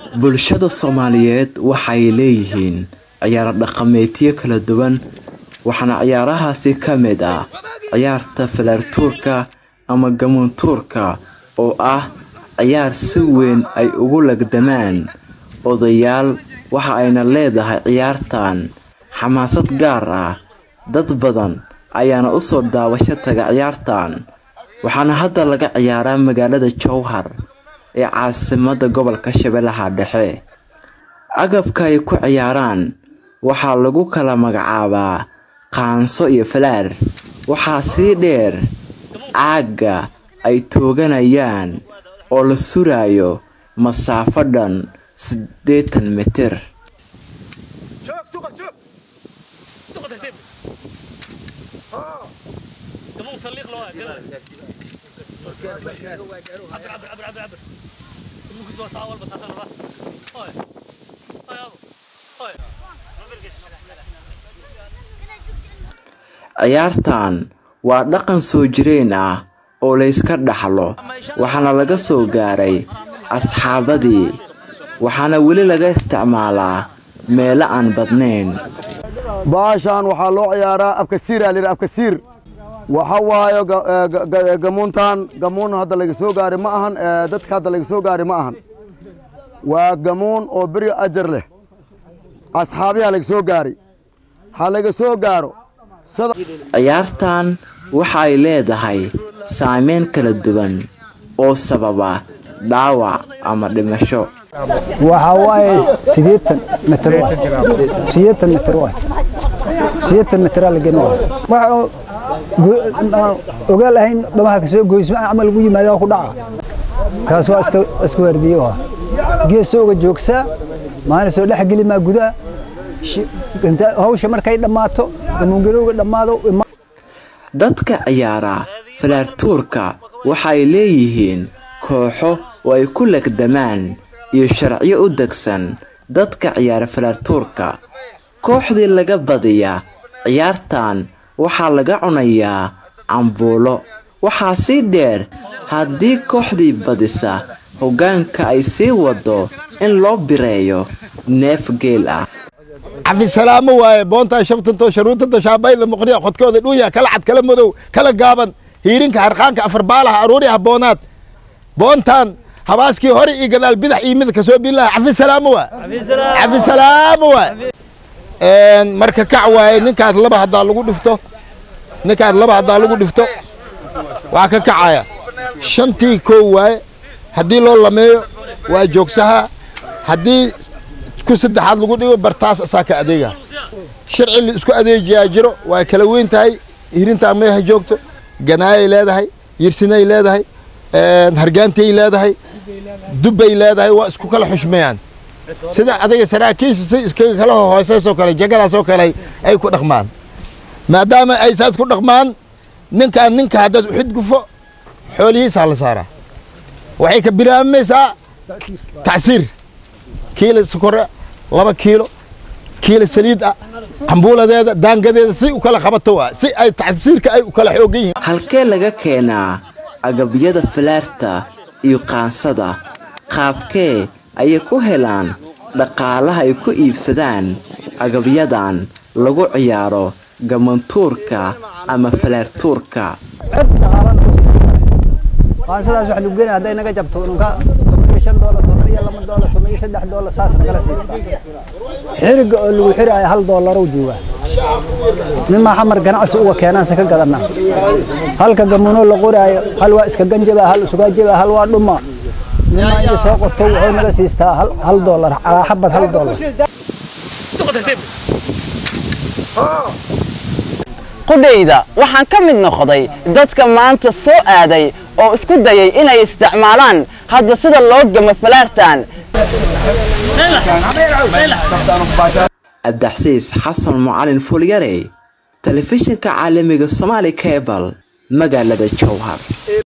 bulshada soomaaliyeed waxay leeyihiin ciyaaro dhaqameedyo kala duwan waxaana ciyaarahaasi ka mid ah ciyaarta falaartuurka ama gamuuntuurka oo ah ciyaar si weyn ay ugu lagdamaan odayaal waxa ayna leedahay ciyaartan xamaasad gaar ah dad badan ayaana usoo daawasho taga ciyaartan waxaana hadda laga ciyaaraa magaalada jowhar ee caasimada gobolka shabeellaha dhexe agabka ay ku ciyaaraan waxaa lagu kala magacaabaa qaanso iyo falaar waxaa sii dheer caagga ay tooganayaan oo la surayo masaafo dhan siddeetan mitir ciyaartan waa dhaqan soo jireen ah oo layska dhaxlo waxaana laga soo gaaray asxaabadii waxaana weli laga isticmaalaa meelo aan badnayn baashaan waxaa loo ciyaaraa abkasiiraa layidhi abkasiir waxa waayo gamuuntan gamuun hadda laga soo gaari ma ahan dadka hadda laga soo gaari ma ahan waa gamuun oo beri ajar leh asxaabiyaa laga soo gaari ha laga soo gaaro ciyaartan waxa ay leedahay saameyn kala duwan oo sababa dhaawac ama dhimasho waxaa waaye sideetan mitir sideetan mitir waay sideetan mitiraa la geni waay waxa ogaal ahayn dhamaha kasoo goysma camal ugu yimaada ku dhaca kaas waa iska iska waardiye waa geesooga joogsaa maalin soo dhex geli maa gudaha hawsha markay dhammaato gamuungarowga dhammaado dadka ciyaara falaartuurka waxa ay leeyihiin kooxo oo ay ku legdamaan iyo sharciyo u degsan dadka ciyaara falaartuurka kooxdii laga badiya ciyaartan waxaa laga cunayaa cambuulo waxaa sii dheer haddii kooxdii badisa hoggaanka ay sii wado in loo bireeyo neef geel ah cabdisalaamo waaye boontaa shabtanto sharuutada shaabayla muqniya qodkooda dhuuya kala cad kala madow kala gaaban hiirinka harqaanka afar baalaha aruuriha boonaad boontaan habaaskii hore iyo gadaal bidax iyo mid kasoo bilaha cabdisalaamo waa cabdisalaamo waa marka kac waaye ninkaas laba haddaa lagu dhifto ninkaas laba haddaa lagu dhifto waa ka kacaya shantii koow waaye haddii loo lameeyo waa joogsaha haddii ku saddexaad lagu dhigo bartaas asaa ka adeega sharci la isku adeejiyaa jiro waa kala weyn tahay hirintaa meeha joogto ganaayay leedahay yirsinay leedahay hargaantay leedahay dubbay leedahay waa isku kala xushmeeyaan sida adiga saraakiisha si iskaga kala hooseysoo kale jagadaasoo kale ay ku dhaqmaan maadaama ay saas ku dhaqmaan ninkaan ninka haddaad uxidgufo xoolihiisaa la saaraa waxay ka bilaabamaysaa tacsiir kiilo sokore laba kiilo kiilo saliid ah cambuuladeeda daangadeeda si u kala qabato waa si ay tacsiirka ay u kala xoogan yihiin halkee laga keenaa agabyada falaarta iyo qaansada qaabkee ayay ku helaan dhaqaalaha ay ku iibsadaan agabyadan lagu ciyaaro gamantuurka ama falaartuurka qaansadaas waxa lagu geenaya hadday naga jabto nunka toban shan doolar toban iyo laba doolar toban iyo saddex doolar saas nagala siistaa xiriga oo lagu xiraayo hal doolarow jooga nin maa xamar ganacsi uga keenaanse ka gadana halka gamunoo la qoraayo hal waa iska ganjaba hal isugaa jaba hal waa dhuma ninmaa inta soo qorto wuxuu naga siistaa hal doolar calaa xabad hal doolar qudhayda waxaan ka mid noqday dadka maanta soo aaday oo isku dayay inay isticmaalaan hadda sida loo gamo falaartan abdaxsiis xasan mucalin fulyare telefishinka caalamiga somaali cebal magaalada jowhar